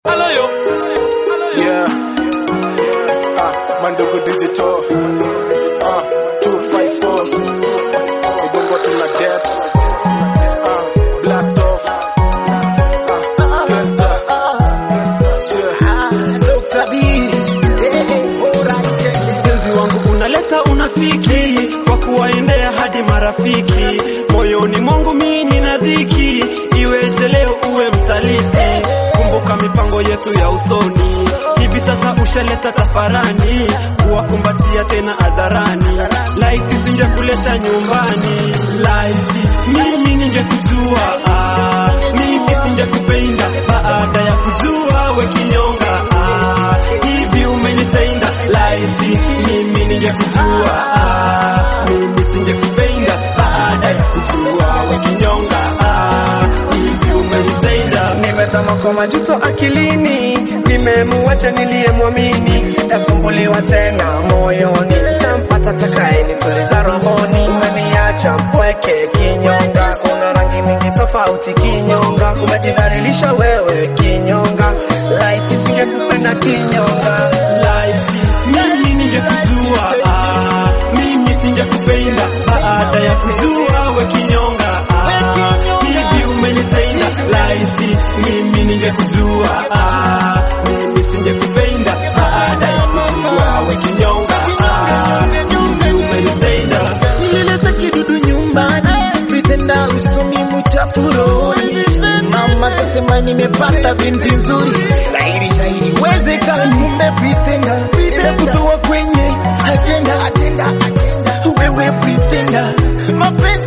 Yeah. Ah, Mandogo Digital. Ah, 254. Ibongo tuna debt. Ah, blast off. Ah, Delta. Yeah. Dr. B. Mpenzi wangu unaleta unafiki kwa kuwaendea hadi marafiki, moyoni mwangu mimi nina dhiki, iweje leo uwe msaliti? Kumbuka mipango yetu ya usoni, hivi sasa ushaleta tafarani, kuwakumbatia tena hadharani, laiti singe kuleta nyumbani, laiti mimi ningekujua, ah, mimi singekupenda baada ya kujua we kinyonga, ah, hivi umenitenda, laiti mimi ningekujua, ah, mimi singekupenda baada ya kujua we kinyonga, ah, hivi umenitenda Nimezama kwa majuto akilini, nimemuacha niliyemwamini, sitasumbuliwa tena moyoni, tampata takaye nituliza rohoni. Umeniacha mpweke kinyonga, una rangi mingi tofauti kinyonga, umejidhalilisha wewe kinyonga, laiti singekupenda kinyonga. life. Mimi ningekujua, ah, mimi singekupenda baada ya kujua we kinyonga, ah, hivi umenitenda laiti. Mimi ningekujua, ah, mimi singekupenda baada ya kujua we kinyonga, ah, hivi umenitenda nilileta kidudu nyumbani, pretenda usoni mchafuroni. Mama kasema nimepata binti nzuri, dhahiri shahiri wezekani. Kumbe pretenda pretenda kutoa kwenye ajenda, ajenda, ajenda. Wewe pretenda mapenzi